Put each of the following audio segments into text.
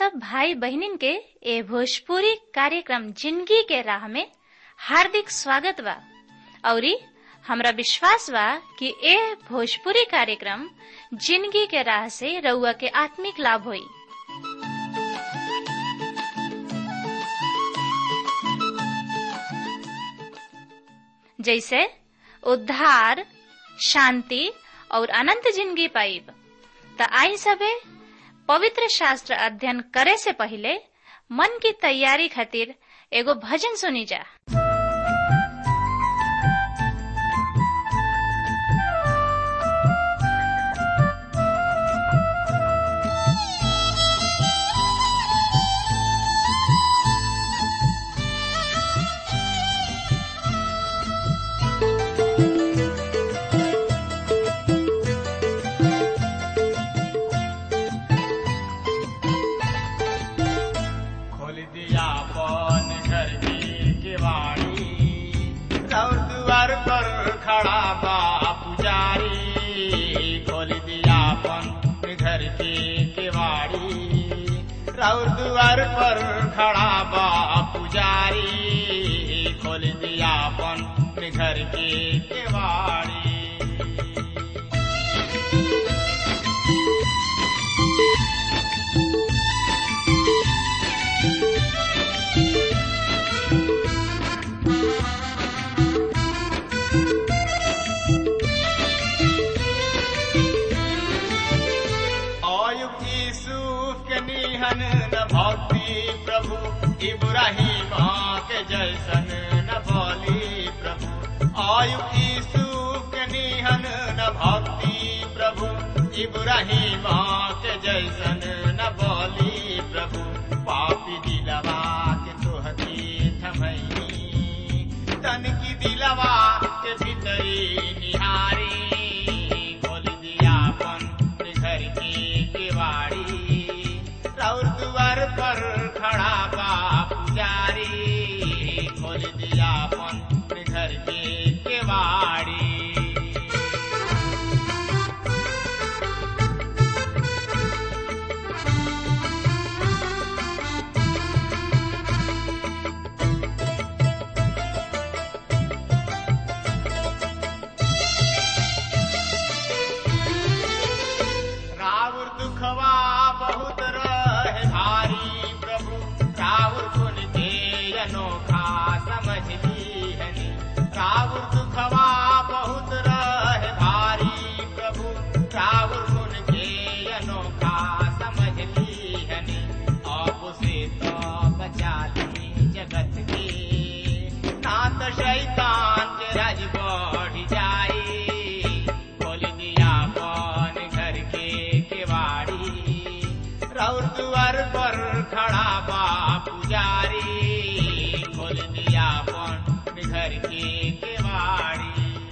सब भाई बहनिन के ए भोजपुरी कार्यक्रम जिंदगी के राह में हार्दिक स्वागत बा औरी हमरा विश्वास बा कि ए भोजपुरी कार्यक्रम जिंदगी के राह से रउआ के आत्मिक लाभ होई जैसे उद्धार शांति और अनंत जिंदगी पाइब त आई सबे पवित्र शास्त्र अध्ययन करे से पहले मन की तैयारी खातिर एगो भजन सुनी जा खोल दिया पन घर की किवाड़ी और द्वार पर खड़ा बा पुजारी खोल दिया पन घर की किवाड़ी और द्वार पर खड़ा बा पुजारी खोल दिया पन घर की किवाड़ी आयुब यूसुफ के निहन न भक्ति प्रभु इब्राहिम के जैसन न बोली प्रभु आयुब यूसुफ के निहन न भक्ति प्रभु इब्राहिम के जैसन न बोली प्रभु पापी दिलवा के तोहती थमई तन की दिलवा के भीतरी निहारी खोल दिया अपन घर की किवाड़ी और द्वार पर खड़ा बा पुजारी खोल दिया अपन घर की किवाड़ी रावण दुखवा बहुत रहे भारी प्रभु रावण गुण के अनोखा समझ लीहनी रावण दुखवा बहुत रहे भारी प्रभु रावण गुण के अनोखा समझ लीहनी आप से तो बचा ली जगत के नाथ शैतान के राज बढ़ जाए खोल दिया कौन घर के केवाड़ी रौर द्वार पर खड़ा बा पुजारी खोल दिया कौन घर के केवाड़ी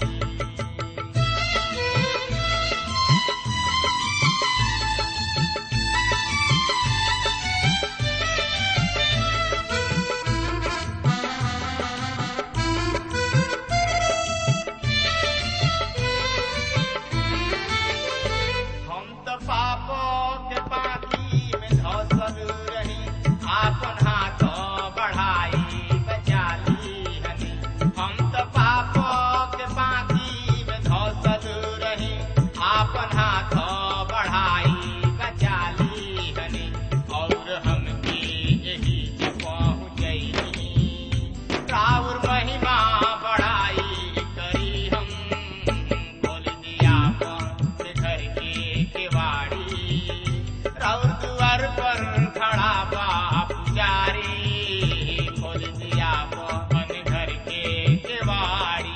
हम तो पापों के पानी में धसल रही आपन हाथ बढ़ाई बचा ली हनी हम तो पापों के पानी में धसल रही आपन हाथ बढ़ाई बचा ली हनी और हमके यही पहुँचई राउर महिमा बढ़ाई करी हम खोल दिया अपन घर के केवाड़ी राउर द्वार पर खड़ा बा पुजारी खोल दिया अपन घर के केवाड़ी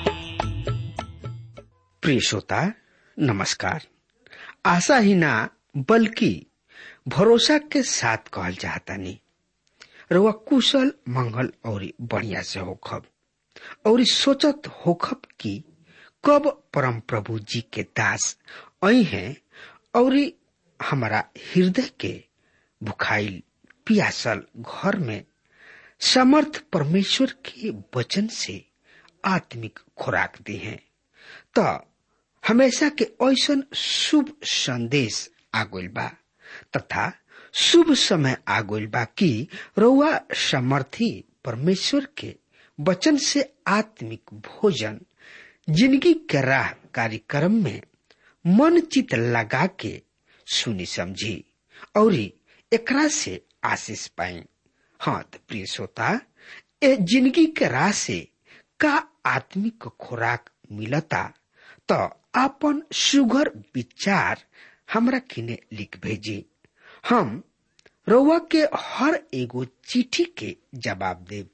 प्रिय श्रोता नमस्कार आशा ही ना बल्कि भरोसा के साथ कहल चाहतानी रउआ कुशल मंगल और बढ़िया से होखब और सोचत होखब कि कब परम प्रभु जी के दास आई हैं और हमारा हृदय के भुखाइल पियासल घर में समर्थ परमेश्वर के वचन से आत्मिक खुराक दी हैं त हमेशा के ऐसन शुभ संदेश आगुल बा तथा शुभ समय आ गइल बा कि रउआ समर्थी परमेश्वर के वचन से आत्मिक भोजन जिंदगी के राह कार्यक्रम में मन चित लगा के सुनी समझी और एकरा से आशीष पाई हाँ तो प्रिय श्रोता ए जिंदगी के राह से का आत्मिक खुराक मिलता तो अपन सुगर विचार हमरा किने लिख भेजी हम रउआ के हर एगो चिट्ठी के जवाब देब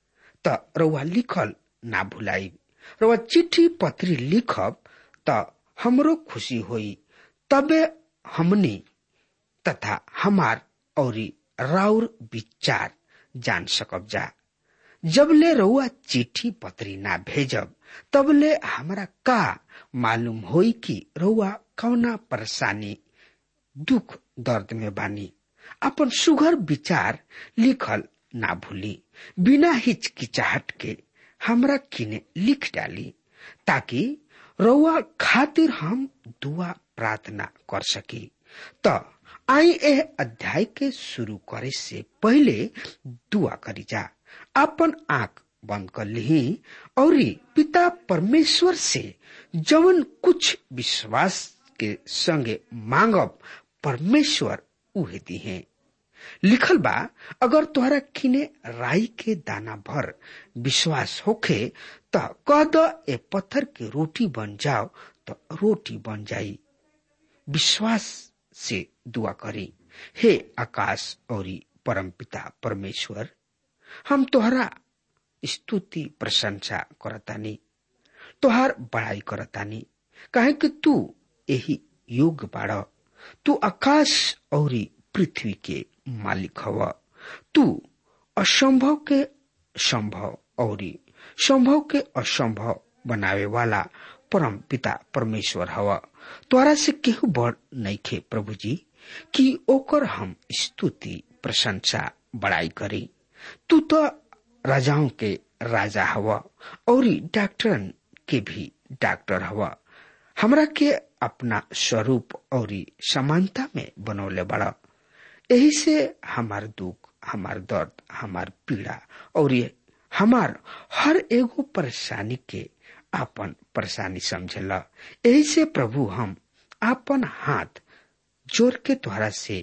त रउआ लिखल ना भुलाई रउआ चिट्ठी पत्री लिखब त हमरो खुशी होई तबे हमनी तथा हमार औरी राउर विचार जान सकब जा जबले रउआ चिट्ठी पत्री ना भेजब तबले हमरा का मालूम होई कि रउआ कौना परेशानी दुख दर्द में बानी अपन सुघर विचार लिखल ना भूली बिना हिचकिचाहट के हमरा किने लिख डाली ताकि रउआ खातिर हम दुआ प्रार्थना कर सकी त आई ए अध्याय के शुरू करे से पहले दुआ करी जा अपन आंख बंद कर ली और पिता परमेश्वर से जवन कुछ विश्वास के संगे मांगब परमेश्वर उहे दी है लिखल बा अगर तोहरा किने राई के दाना भर विश्वास होखे त कह द ए पत्थर के रोटी बन जाओ तो रोटी बन जाई विश्वास से दुआ करी हे आकाश और परम पिता परमेश्वर हम तोहरा स्तुति प्रशंसा करतानी तोहार बड़ाई करतानी काहे कि तू यही योग बाड़ तू आकाश और पृथ्वी के मालिक हव तू असंभव के संभव और संभव के असंभव बनावे वाला परम पिता परमेश्वर हव तोरा से केहू बड़ नइखे प्रभु जी कि ओकर हम स्तुति प्रशंसा बड़ाई करी तू तो राजाओं के राजा हवा और डॉक्टरन के भी डॉक्टर हवा हमरा के अपना स्वरूप और समानता में बनौले बड़ा यही से हमार दुख हमार दर्द हमार पीड़ा और हमार हर एगो परेशानी के आपन परेशानी समझला यही से प्रभु हम आपन हाथ जोड़ के तोहरा से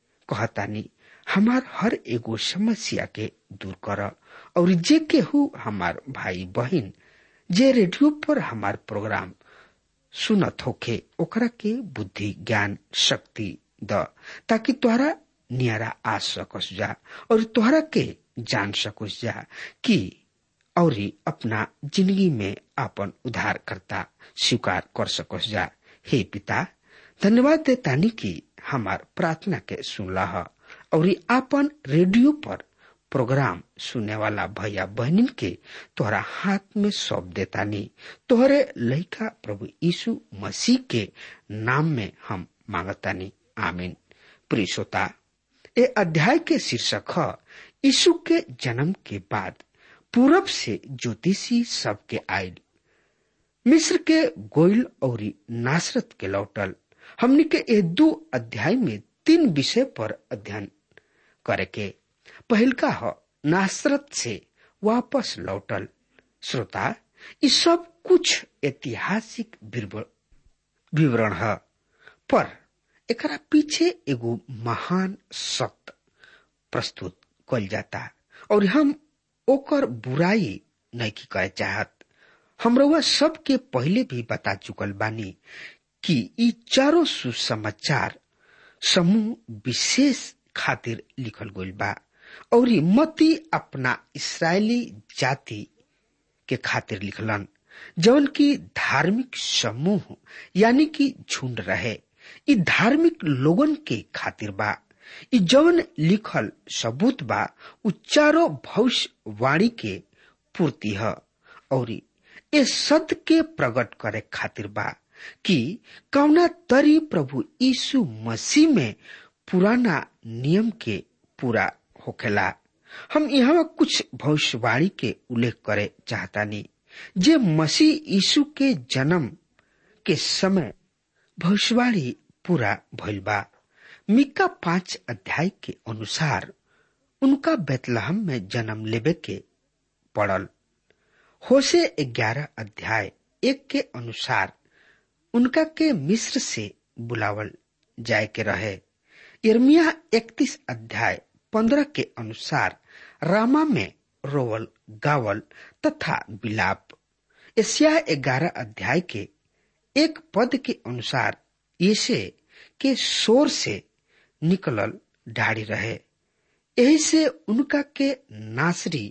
कहतानी हमार हर एगो समस्या के दूर कर और जे केहू हमार भाई बहन जे रेडियो पर हमार प्रोग्राम सुनत होखे ओकरा के बुद्धि ज्ञान शक्ति द ताकि तोहरा नियरा आ सकस जा और तोहरा के जान सकस जा कि और अपना जिंदगी में अपन उद्धार करता स्वीकार कर सकस जा हे पिता धन्यवाद देतानी कि हमार प्रार्थना के सुनला और आपन रेडियो पर प्रोग्राम सुनने वाला भैया बहनिन के तोहरा हाथ में सौंप देतानी तोहरे लइका प्रभु यीशु मसीह के नाम में हम मांगतानी आमीन प्रिय श्रोता ए अध्याय के शीर्षक है यीशु के जन्म के बाद पूरब से ज्योतिषी सबके आयल मिस्र के गोइल और नासरत के लौटल हमने के ए दो अध्याय में तीन विषय पर अध्ययन करे के पहल का ह नासरत से वापस लौटल श्रोता ये सब कुछ ऐतिहासिक विवरण है पर एकरा पीछे एगो महान सत्य प्रस्तुत कल जाता और हम ओकर बुराई नहीं की कहे चाहत हमरवा सबके पहले भी बता चुकल बानी कि ई चारों सुसमाचार समूह विशेष खातिर लिखल गइल बा और मती अपना इसराइली जाति के खातिर लिखलन जौन की धार्मिक समूह यानी कि झुंड रहे ई धार्मिक लोगन के खातिर बा ई जौन लिखल सबूत बा उ चारो भविष्यवाणी के पूर्ति है और ये सत्य के प्रकट करे खातिर बा कि कौना तरी प्रभु यीशु मसीह में पुराना नियम के पूरा होखेला हम यहाँ कुछ भविष्यवाणी के उल्लेख करे चाहतानी जे मसीह यीशु के जन्म के समय भविष्यवाणी पूरा भइल बा मिक्का पांच अध्याय के अनुसार उनका बेतलहम में जन्म लेबे के पड़ल होसे ग्यारह अध्याय एक के अनुसार उनका के मिस्र से बुलावल जाय के रहे इर्मिया इकतीस अध्याय पंद्रह के अनुसार रामा में रोवल गावल तथा बिलाप एशिया ग्यारह अध्याय के एक पद के अनुसार यसे के शोर से निकलल ढाड़ी रहे यही से उनका के नासरी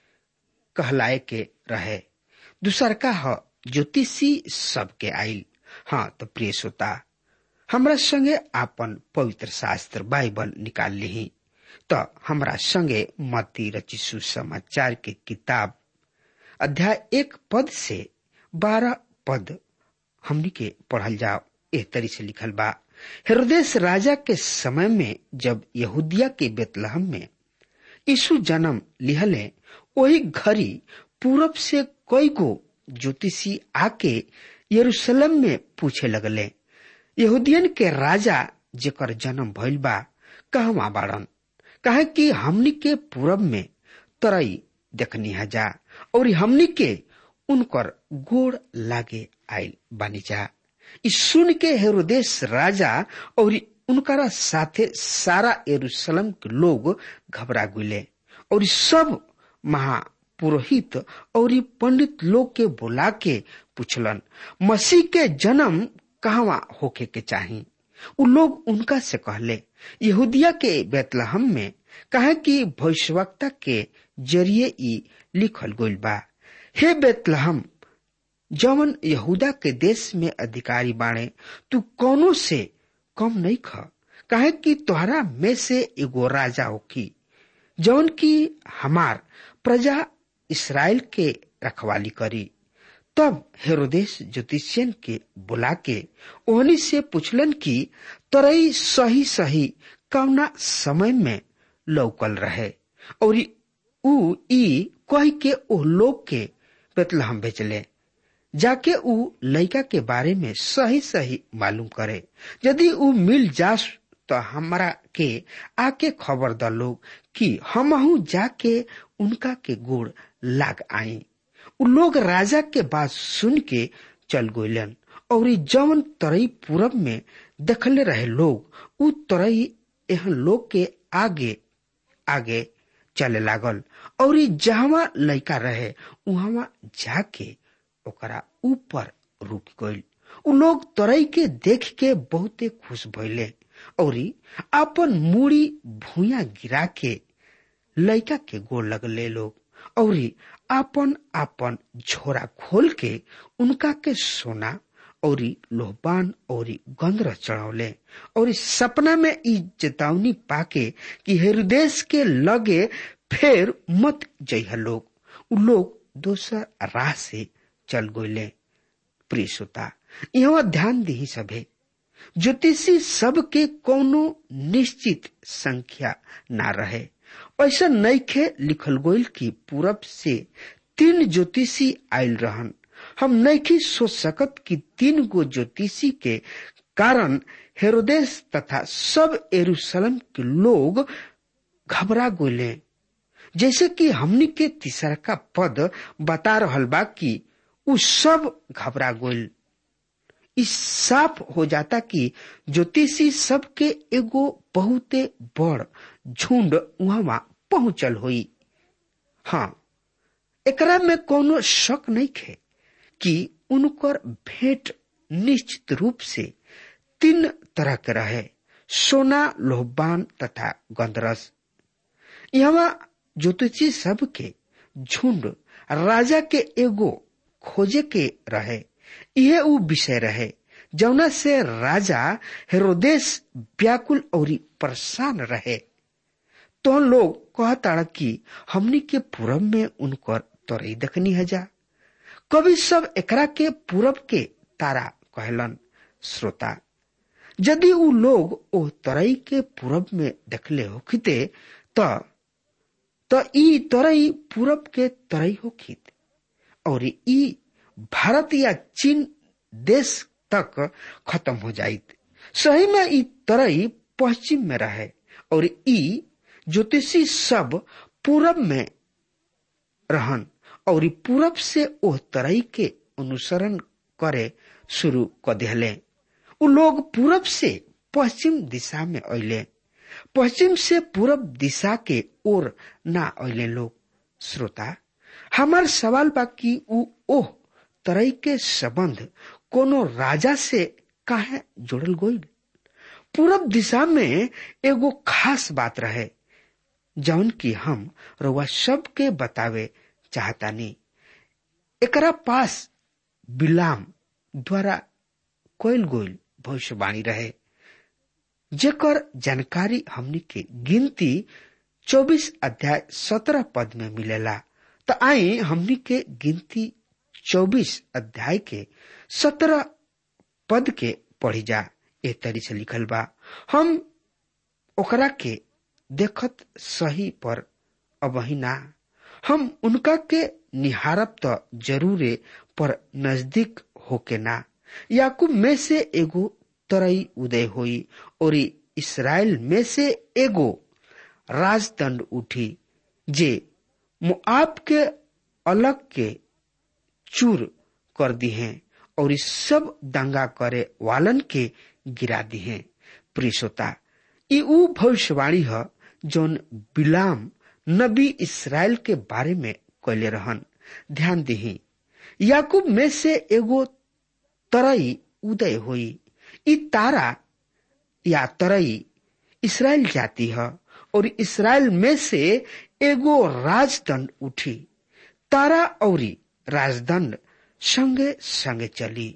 कहलाए के रहे दूसर का ह ज्योतिषी सबके आइल हाँ तो प्रिय श्रोता हमरा संगे आपन पवित्र शास्त्र बाइबल निकाल ली तो हमरा संगे मती रची सुसमाचार के किताब अध्याय एक पद से बारह पद हमनी के पढ़ल जाओ एह तरी से लिखल बा हृदय राजा के समय में जब यहूदिया के बेतलहम में यीशु जन्म लिहले वही घड़ी पूरब से कई गो ज्योतिषी आके यरूशलेम में पूछे लगले यहूदियन के राजा जेकर जन्म भइल बा कहवा बाड़न कहे कि हमनी के पूरब में तरई देखनी जा और हमनी के उनकर गोड़ लागे आयल बानी जा ई सुन के हेरोदेश राजा और उनकरा साथे सारा यरूशलेम के लोग घबरा गुले और सब महापुरोहित और पंडित लोग के बुला के पूछलन मसीह के जन्म कहवा होके के चाही उ लोग उनका से कहले यहूदिया के बेतलहम में कहे कि भविष्यवक्ता के जरिए ई लिखल गइल बा हे बेतलहम जवन यहूदा के देश में अधिकारी बाणे तू कोनो से कम नहीं ख कहे कि तोहरा में से एगो राजा होकी जवन की हमार प्रजा इसराइल के रखवाली करी तब हेरोदेश ज्योतिषियन के बुला के ओहनी से पूछलन कि तरई सही सही कौना समय में लौकल रहे और ऊ ई कह के ओह लोग के बेतलहम भेजले जाके ऊ लड़का के बारे में सही सही मालूम करे यदि ऊ मिल जास तो हमरा के आके खबर द लोग कि हमहू जाके उनका के गोड़ लाग आई उ लोग राजा के बात सुन के चल गोलन और जवन तरई पूरब में देखले रहे लोग उ तरई एहन लोग के आगे आगे चले लागल और जहवा लड़का रहे उहवा जाके ओकरा ऊपर रुक गइल उ लोग तरई के देख के बहुते खुश भइले और अपन मूड़ी भूया गिरा के लड़का के गोड़ लगले लोग और आपन आपन झोरा खोल के उनका के सोना और लोहबान और गंधर चढ़ौले और सपना में ई चेतावनी पाके कि हृदय के लगे फिर मत जइह लोग उ लोग दोसर राह से चल गोले प्रिय श्रोता यहाँ ध्यान दी सभे ज्योतिषी सबके कोनो निश्चित संख्या ना रहे ऐसा नईखे लिखल गोल की पूरब से तीन ज्योतिषी आयल रहन हम नईखी सोच सकत कि तीन गो ज्योतिषी के कारण हेरोदेश तथा सब एरूशलेम के लोग घबरा गोले जैसे कि हमनी के तीसरा का पद बता रहल बा कि उ सब घबरा गोल इस साफ हो जाता कि ज्योतिषी सबके एगो बहुते बड़ झुंड वहां पहुंचल हुई हाँ एकरा में कोनो शक नहीं खे कि उनकर भेंट निश्चित रूप से तीन तरह के रहे सोना लोहबान तथा गंधरस यहाँ ज्योतिषी सबके झुंड राजा के एगो खोजे के रहे यह उ विषय रहे जौना से राजा हेरोदेश व्याकुल और परेशान रहे तो लोग कहता कि हमनी के पूरब में उनकर तोरई देखनी है जा कवि सब एकरा के पूरब के तारा कहलन श्रोता यदि उ लोग ओ तरई के पूरब में देखले होखिते त त ई तरई पूरब के तरई होखित और ई भारत या चीन देश तक खत्म हो जाइत सही में ई तरई पश्चिम में रहे और ई ज्योतिषी सब पूरब में रहन और ई पूरब से ओह तरई के अनुसरण करे शुरू कर दिले उ लोग पूरब से पश्चिम दिशा में अले पश्चिम से पूरब दिशा के ओर ना अले लोग श्रोता हमार सवाल बा कि उ ओह तरई के संबंध कोनो राजा से काहे जोड़ल गईल पूरब दिशा में एगो खास बात रहे जौन की हम रउआ सबके बतावे चाहतानी एकरा पास बिलाम द्वारा कोयल गोयल भविष्यवाणी रहे जेकर जानकारी हमनी के गिनती 24 अध्याय 17 पद में मिलेला त आई हमनी के गिनती 24 अध्याय के 17 पद के पढ़ी जा ए तरी से लिखल बा हम ओकरा के देखत सही पर अबही ना हम उनका के निहारब त जरूरे पर नजदीक होके ना याकूब में से एगो तरई उदय हुई और इसराइल में से एगो राजदंड उठी जे मुआब के अलग के चूर कर दी हैं और इस सब दंगा करे वालन के गिरा दी हैं प्रियता ई ऊ भविष्यवाणी है जौन बिलाम नबी इसराइल के बारे में कैले रहन ध्यान दही याकूब में से एगो तरई उदय हुई ई तारा या तरई इसराइल जाती है और इसराइल में से एगो राजदंड उठी तारा और राजदंड संगे संगे चली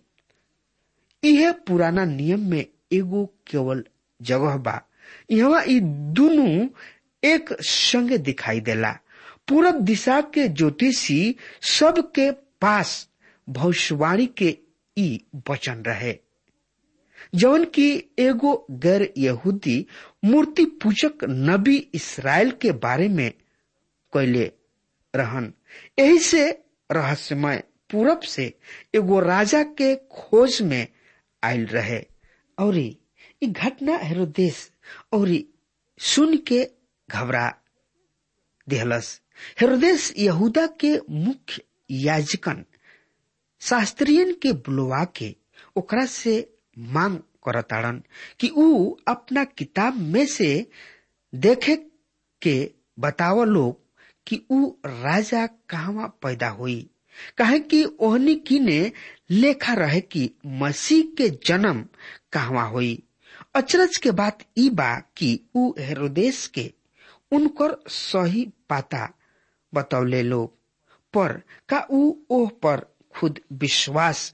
यह पुराना नियम में एगो केवल जगह बा यहाँ ई दोनों एक संगे दिखाई देला पूरब दिशा के ज्योतिषी सबके पास भविष्यवाणी के ई वचन रहे जौन की एगो गैर यहूदी मूर्ति पूजक नबी इसराइल के बारे में कैले रहन यही से रहस्यमय पूरब से एगो राजा के खोज में आयल रहे और ई घटना हेरोदेश और सुन के घबरा दिहलस हेरोदेश यहूदा के मुख्य याजकन शास्त्रियन के बुलवा के ओकरा से मांग करताड़न कि ऊ अपना किताब में से देखे के बताव लोग कि ऊ राजा कहवा पैदा हुई कहे कि ओहनी किने लेखा रहे कि मसीह के जन्म कहवा हुई अचरज के बात ई बा कि ऊ हेरोदेश के उनकर सही पाता बतौले लोग पर का ऊ ओह पर खुद विश्वास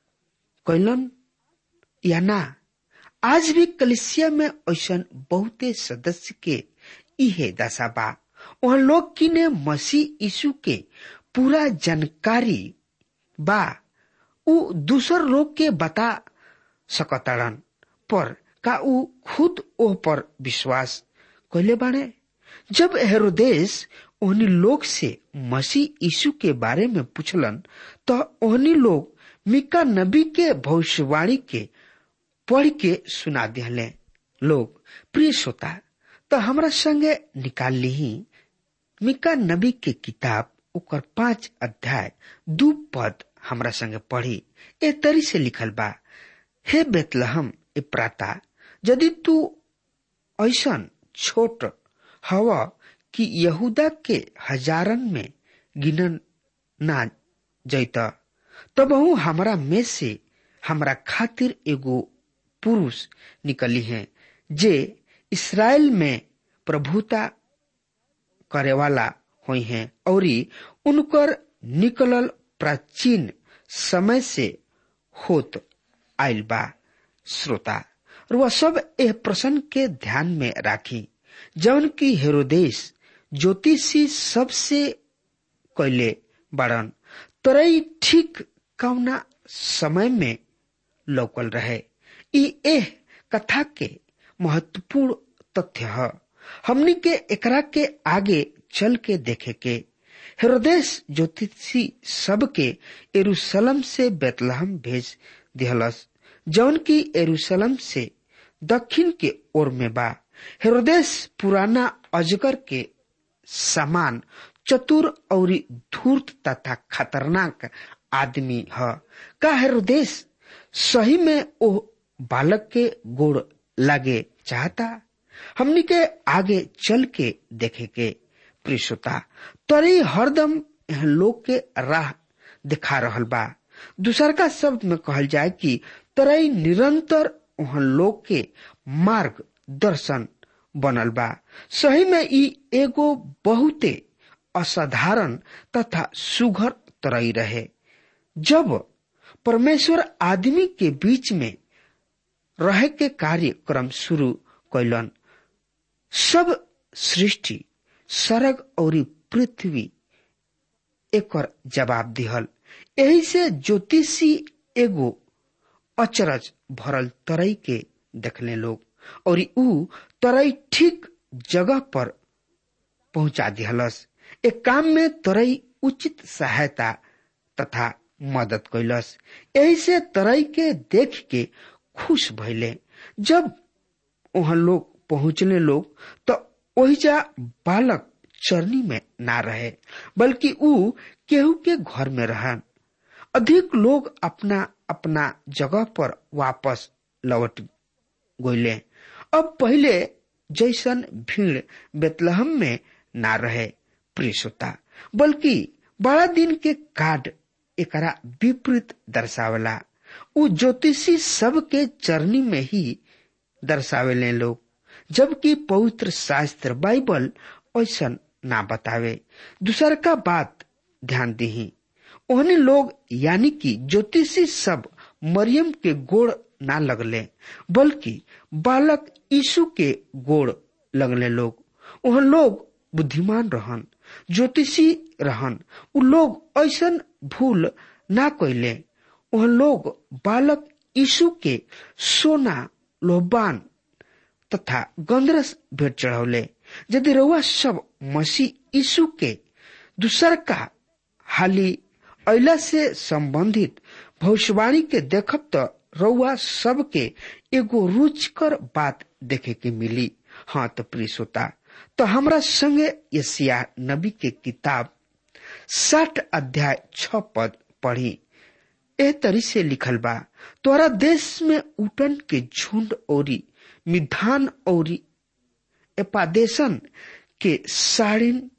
कैलन या ना आज भी कलिसिया में ऐसा बहुते सदस्य के इहे दशा बा वह लोग किने मसीह यीशु के पूरा जानकारी बा ऊ दूसर लोग के बता सकताड़न पर का ऊ खुद ओह पर विश्वास कैले बाड़े जब हेरोदेश ओहनी लोग से मसीह यीशु के बारे में पूछलन तो ओहनी लोग मिका नबी के भविष्यवाणी के पढ़ के सुना दिले लोग प्रिय श्रोता तो हमरा संगे निकाल ली मिका नबी के किताब ओकर पांच अध्याय दू पद हमरा संगे पढ़ी ए तरी से लिखल बा हे बेतलहम ए प्राता यदि तू ऐसन छोट हवा कि यहूदा के हजारन में गिनन ना जैत तबहू हमरा में से हमरा खातिर एगो पुरुष निकली हैं जे इसराइल में प्रभुता करे वाला हुई हैं और उनकर निकलल प्राचीन समय से होत आयल बा श्रोता वह सब एह प्रश्न के ध्यान में राखी जौन की हेरोदेश ज्योतिषी सबसे कैले बड़न तरई ठीक कौना समय में लौकल रहे ई एह कथा के महत्वपूर्ण तथ्य है हमनी के एकरा के आगे चल के देखे के हेरोदेश ज्योतिषी सबके एरूशलम से बेतलहम भेज दिहलस जौन की एरूशलम से दक्षिण के ओर में बा हेरोदेश पुराना अजगर के समान चतुर और धूर्त तथा खतरनाक आदमी है का हेरोदेश सही में ओ बालक के गोड़ लगे चाहता हमनी के आगे चल के देखे के प्रियता तरी हरदम यह लोग के राह दिखा रहल बा दूसर का शब्द में कहल जाए कि तरई निरंतर वहाँ लोग के मार्ग दर्शन बनल बा सही में ई एगो बहुते असाधारण तथा सुघर तरई रहे जब परमेश्वर आदमी के बीच में रह के कार्यक्रम शुरू कैलन सब सृष्टि सरग और पृथ्वी एकर जवाब दिहल यही से ज्योतिषी एगो अचरज भरल तरई के देखले लोग और ऊ तरई ठीक जगह पर पहुंचा दिहलस एक काम में तरई उचित सहायता तथा मदद कैलस यही से तरई के देख के खुश भैले जब वहां लोग पहुंचले लोग तो ओहिजा बालक चरनी में ना रहे बल्कि ऊ केहू के घर में रहन अधिक लोग अपना अपना जगह पर वापस लौट गईले अब पहले जैसन भीड़ बेतलहम में ना रहे प्रियता बल्कि बड़ा दिन के कार्ड एकरा विपरीत दर्शावला उ ज्योतिषी सब के चरनी में ही दर्शावेले लोग जबकि पवित्र शास्त्र बाइबल ऐसा ना बतावे दूसर का बात ध्यान दी ओहने लोग यानी कि ज्योतिषी सब मरियम के गोड़ ना लगले बल्कि बालक यीशु के गोड़ लगले लोग वह लोग बुद्धिमान रहन ज्योतिषी रहन उ लोग ऐसा भूल ना कैले वह लोग बालक यीशु के सोना लोहबान तथा गंदरस भेंट चढ़ौले यदि रउआ सब मसीह यीशु के दूसर का हाली अला से संबंधित भविष्यवाणी के देखब तो रउआ सबके एगो रुचकर बात देखे के मिली हाँ तो प्रिय श्रोता तो हमरा संगे यसिया नबी के किताब साठ अध्याय छ पद पढ़ी एह तरी से लिखल बा तोरा देश में उटन के झुंड औरी मिधान औरी एपादेशन के साड़िन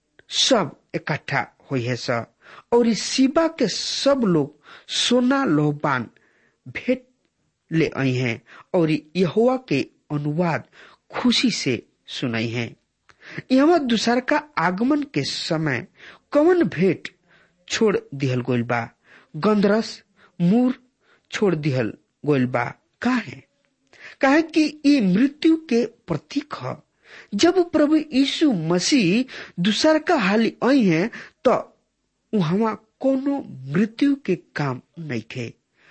सब इकट्ठा हुई है स और शिवा के सब लोग सोना लोहबान भेंट ले आई हैं और यहोवा के अनुवाद खुशी से सुनाई हैं यहाँ दूसर का आगमन के समय कौन भेंट छोड़ दिहल गोल बा गंधरस मूर छोड़ दिहल गोल बा काहे काहे कि ये मृत्यु के प्रतीक है जब प्रभु यीशु मसीह दूसर का हाली आई है तो वहां कोनो मृत्यु के काम नहीं थे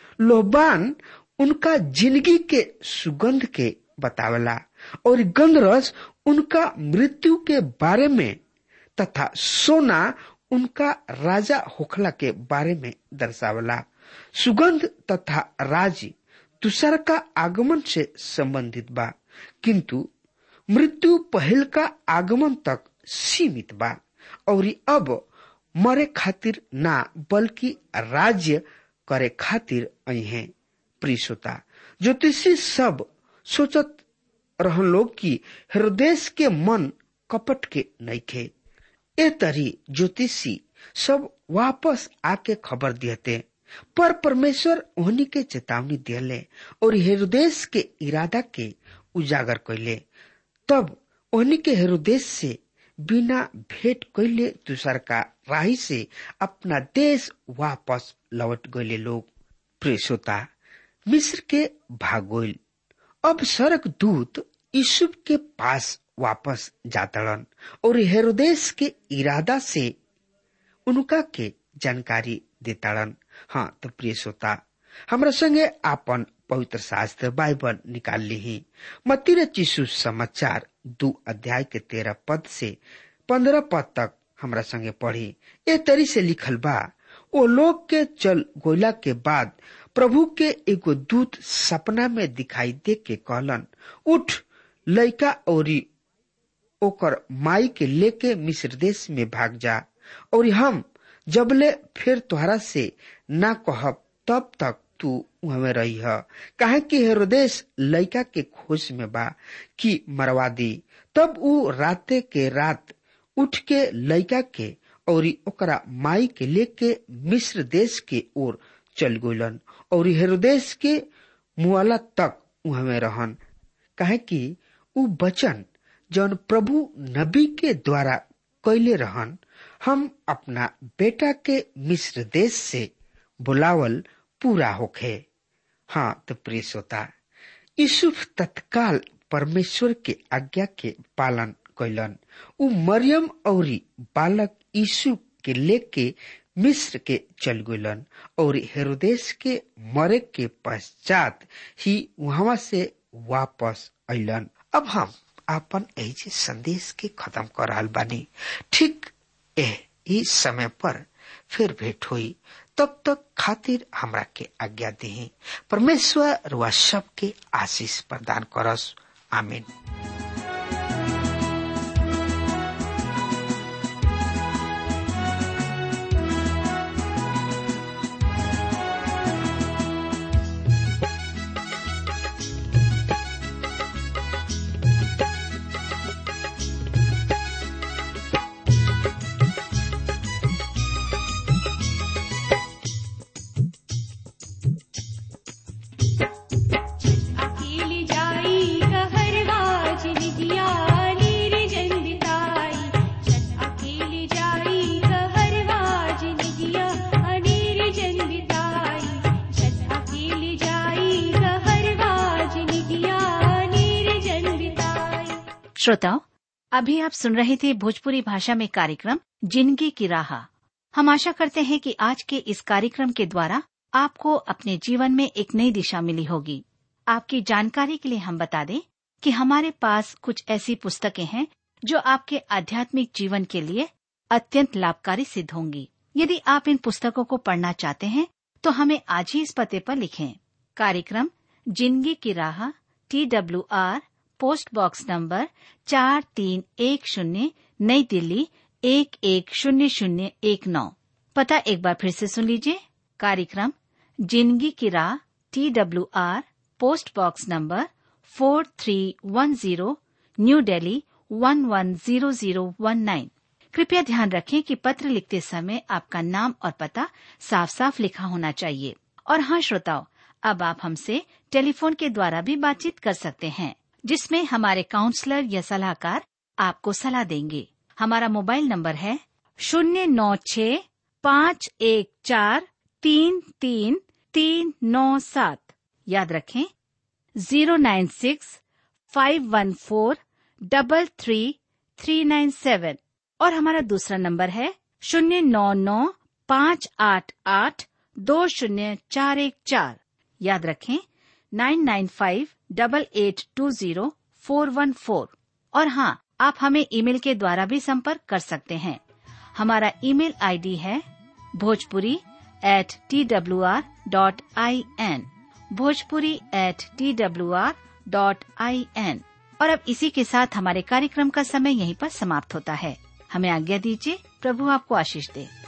लोहबान उनका जिंदगी के सुगंध के बतावला और गंधरस उनका मृत्यु के बारे में तथा सोना उनका राजा होखला के बारे में दर्शावला सुगंध तथा राज दूसर का आगमन से संबंधित बा किंतु मृत्यु पहल का आगमन तक सीमित बा और अब मरे खातिर ना बल्कि राज्य करे खातिर आई हैं प्रियता ज्योतिषी सब सोचत रहन लोग कि हृदय के मन कपट के नहीं खे ए तरी ज्योतिषी सब वापस आके खबर दियते पर परमेश्वर उन्हीं के चेतावनी दिले और हृदय के इरादा के उजागर कैले तब उन्हीं के हृदय से बिना भेंट कैले दूसर का राही से अपना देश वापस लौट गए लोग प्रेसोता मिस्र के भागोल अब सरक दूत यूसुफ के पास वापस जातड़न और हेरोदेश के इरादा से उनका के जानकारी देताड़न हाँ तो प्रिय श्रोता हमरा संगे आपन पवित्र शास्त्र बाइबल निकाल ली मतिर चिशु समाचार दू अध्याय के तेरह पद से पंद्रह पद तक हमरा संगे पढ़ी ए तरी से लिखल बा ओ लोग के चल गोला के बाद प्रभु के एगो दूत सपना में दिखाई दे के कहलन उठ लइका औरी ओकर माई के लेके मिस्र देश में भाग जा और हम जबले फिर तोहरा से ना कहब तब तक तू उहमे रही है काहे कि हेरोदेश लइका के खोज में बा कि मरवा दी तब ऊ राते के रात उठ के लइका के और ओकरा माई के लेके मिस्र देश के ओर चल गइलन और हेरोदेश के मुआला तक उहमे रहन काहे कि ऊ वचन जौन प्रभु नबी के द्वारा कैले रहन हम अपना बेटा के मिस्र देश से बुलावल पूरा होखे हाँ तो प्रिय श्रोता यूसुफ तत्काल परमेश्वर के आज्ञा के पालन कैलन उ मरियम और बालक यीशु के लेके मिस्र के चल गलन और हेरोदेश के मरे के पश्चात ही वहां से वापस अलन अब हम अपन ऐसे संदेश के खत्म कर रहा बानी ठीक एह इस समय पर फिर भेंट हुई तब तक खातिर हमरा के आज्ञा दी परमेश्वर व सब के आशीष प्रदान करस आमीन अकेली जाई कहरवा जिनिया नीर जंदिताई छत अकेली जाई कहरवा जिनिया नीर जंदिताई छत अकेली जाई कहरवा जिनिया नीर जंदिताई श्रोताओं अभी आप सुन रहे थे भोजपुरी भाषा में कार्यक्रम जिंदगी की राह हम आशा करते हैं कि आज के इस कार्यक्रम के द्वारा आपको अपने जीवन में एक नई दिशा मिली होगी आपकी जानकारी के लिए हम बता दें कि हमारे पास कुछ ऐसी पुस्तकें हैं जो आपके आध्यात्मिक जीवन के लिए अत्यंत लाभकारी सिद्ध होंगी यदि आप इन पुस्तकों को पढ़ना चाहते हैं तो हमें आज ही इस पते पर लिखें कार्यक्रम जिंदगी की राह T W R post box number चार तीन एक शून्य नई दिल्ली एक एक शून्य शून्य एक नौ पता एक बार फिर से सुन लीजिए कार्यक्रम जिंदगी की राह T W R post box number four three one zero new Delhi one one zero zero one nine कृपया ध्यान रखें कि पत्र लिखते समय आपका नाम और पता साफ साफ लिखा होना चाहिए और हाँ श्रोताओं अब आप हमसे टेलीफोन के द्वारा भी बातचीत कर सकते हैं जिसमें हमारे काउंसलर या सलाहकार आपको सलाह देंगे हमारा मोबाइल नंबर है शून्य नौ छ पाँच एक चार तीन तीन तीन नौ सात याद रखें zero nine six five one four double three three nine seven और हमारा दूसरा नंबर है शून्य नौ नौ पाँच आठ आठ दो शून्य चार एक चार याद रखें nine nine five double eight two zero four one four और हाँ आप हमें ईमेल के द्वारा भी संपर्क कर सकते हैं हमारा ईमेल आईडी है Bhojpuri at T W R dot I N Bhojpuri at T W R dot I N और अब इसी के साथ हमारे कार्यक्रम का समय यहीं पर समाप्त होता है हमें आज्ञा दीजिए प्रभु आपको आशीष दे